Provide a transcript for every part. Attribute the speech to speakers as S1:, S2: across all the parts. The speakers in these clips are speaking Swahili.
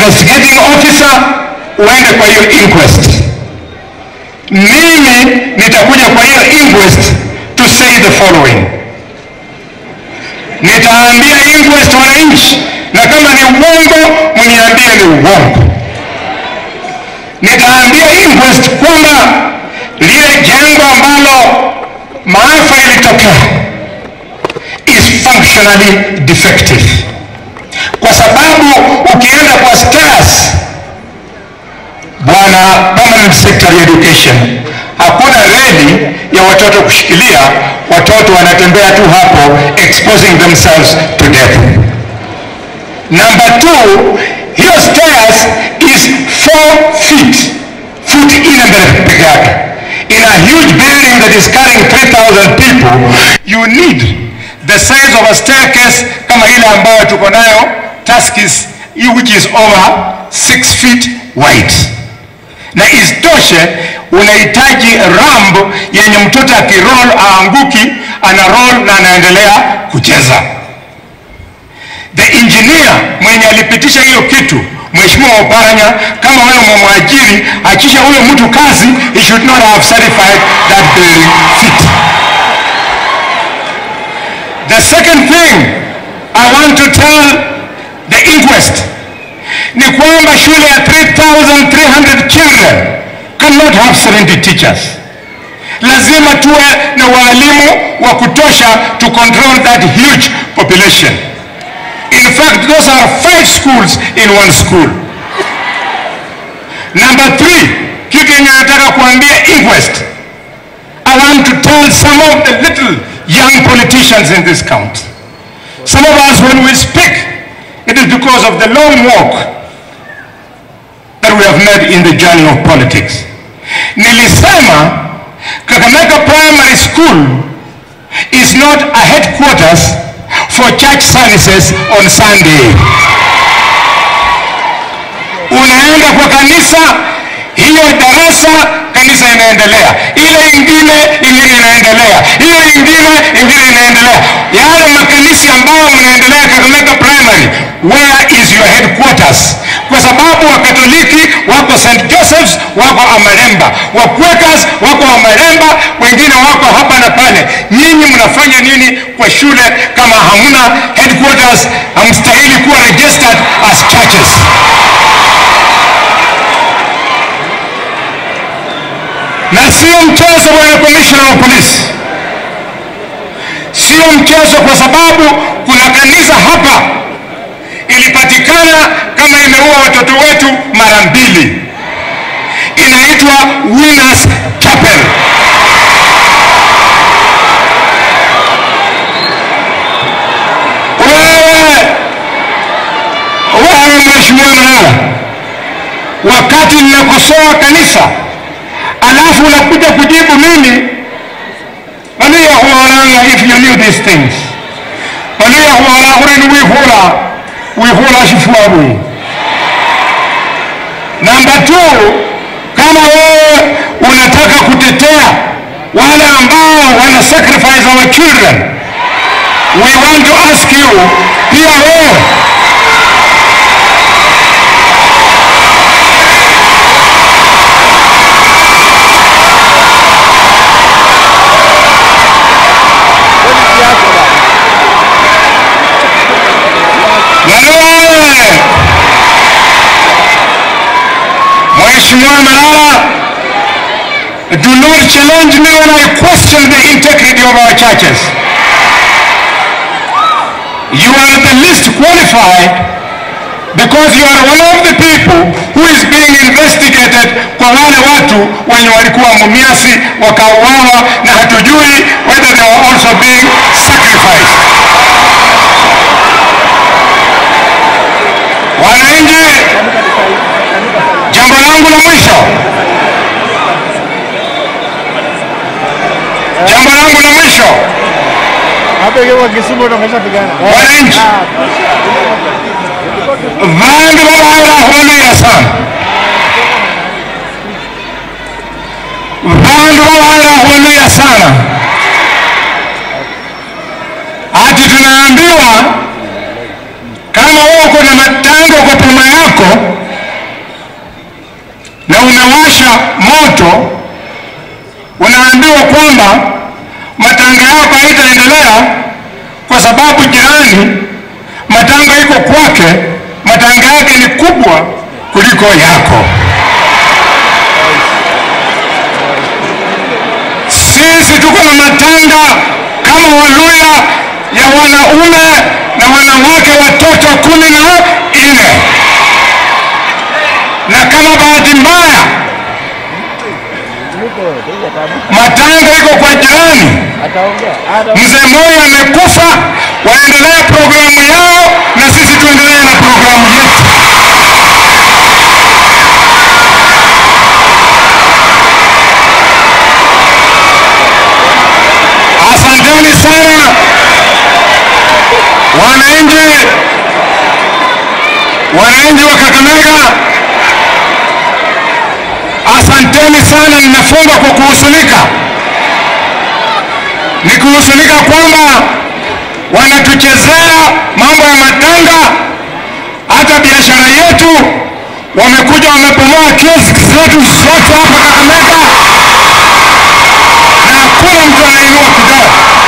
S1: investigating officer uende kwa hiyo inquest. Mimi nitakuja kwa hiyo inquest to say the following. Nitaambia inquest wananchi, na kama ni uongo mniambie ni uongo. Nitaambia inquest kwamba lile jengo ambalo maafa ilitokea is functionally defective, kwa sababu ukienda kwa stairs, bwana permanent secretary education, hakuna reli ya watoto kushikilia, watoto wanatembea tu hapo exposing themselves to death. Number two, hiyo stairs is 4 feet foot ile mbele peke yake. In a huge building that is carrying 3000 people, you need the size of a staircase kama ile ambayo tuko nayo Tuskys, which is over 6 feet wide na isitoshe unahitaji ramp yenye mtoto akiroll aanguki, ana roll na anaendelea kucheza. The engineer mwenye alipitisha hiyo kitu Mheshimiwa Oparanya, kama wewe mwajiri, achisha huyo mtu kazi, he should not have certified that building fit. The second thing I want to tell the inquest ni kwamba shule ya 3300 children cannot have 70 teachers. Lazima tuwe na walimu wa kutosha to control that huge population. In fact, those are five schools in one school. Number three, kitu yenye nataka kuambia inquest. I want to tell some of the little young politicians in this county. Some of us, when we speak, it is because of the long walk that we have made in the journey of politics. Nilisema Kakamega Primary School is not a headquarters for church services on Sunday. Unaenda kwa kanisa, hiyo darasa kanisa inaendelea, ile ingine ingine inaendelea, hiyo ingine ingine inaendelea. Yale makanisa ambayo mnaendelea Kakamega Primary, where is your headquarters? Kwa sababu Wakatoliki wako St. Joseph's, wako Amaremba, Wakwekas wako Amaremba, wengine wako hapa na pale. Nyinyi mnafanya nini kwa shule kama hamuna headquarters? Hamstahili kuwa registered as churches. na sio mchezo, bwana commissioner wa polisi, sio mchezo, kwa sababu kuna kanisa hapa ilipatikana kama imeua watoto wetu mara mbili, inaitwa Winners Chapel. Wewe wewe, mheshimiwa Malala, wakati ninakosoa kanisa alafu unakuja kujibu mimi mania huolanga if you knew these things mania huola hurini wihula wihula shifuabu namba two kama wewe unataka kutetea wale ambao wana sacrifice our children we want to ask you pia wewe Wewe Mheshimiwa Malala, do not challenge me when I question the integrity of our churches. You are the least qualified because you are one of the people who is being investigated kwa wale watu wenye walikuwa mumiasi wakauawa na hatujui whether they were also being sacrificed. Wananchi, jambo langu la mwisho, jambo langu la mwisho,
S2: Hapa ikiwa Kisumu tumeshapigana.
S1: wananchi, vandu vavaira sana, vandu vavaira sana, ati tunaambiwa kama wewe uko na matango kwa pima yako wanawasha moto, unaambiwa kwamba matanga yako haitaendelea kwa sababu jirani matanga iko kwake, matanga yake ni kubwa kuliko yako. Sisi tuko na matanga kama Waluya ya wanaume na wanawake watoto kumi na nne na kama bahati mbaya matanga iko kwa jirani, mzee Moi amekufa, waendelea programu yao na sisi tuendelee na programu yetu. Asanteni sana wananchi, wananchi wa Kakamega, asanteni sana. Ninafunga kwa kuhusunika, nikuhusunika kwamba wanatuchezea mambo ya matanga, hata biashara yetu wamekuja wamepomoa kiosk zetu zote hapa Kakamega, na hakuna mtu anainua kidole.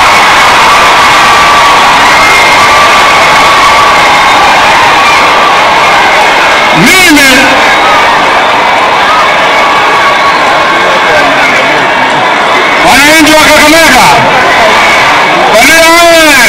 S1: Mimi wananchi wa Kakamega, walio wewe,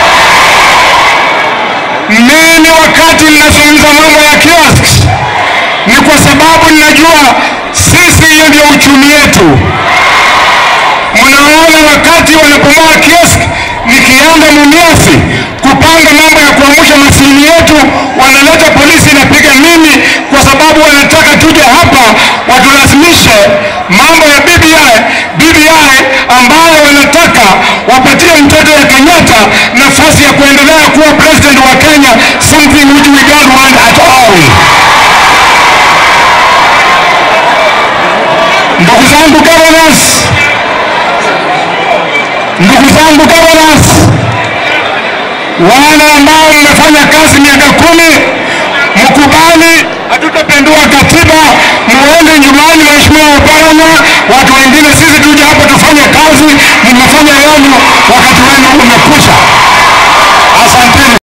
S1: mimi wakati ninazungumza mambo ya kiosk ni kwa sababu ninajua sisi, hiyo ndio uchumi yetu. Mnaona wakati wanapomoa kiosk, nikienda Mumias kupanga mambo ya kuamsha mashini yetu, wanaleta polisi inapiga mimi, kwa sababu wanataka tuje hapa watulazimishe mambo ya BBI, BBI ambayo wanataka wapatie mtoto ya Kenyatta nafasi ya kuendelea kuwa president wa Kenya, something which we don't want at all. Ndugu zangu governors, ndugu zangu governors, wale ambao mmefanya kazi miaka kumi, mkubali, hatutapendua katiba, muende nyumbani. Mheshimiwa Oparanya, watu wengine, sisi tuje hapa tufanye kazi, mmefanya yenu wakati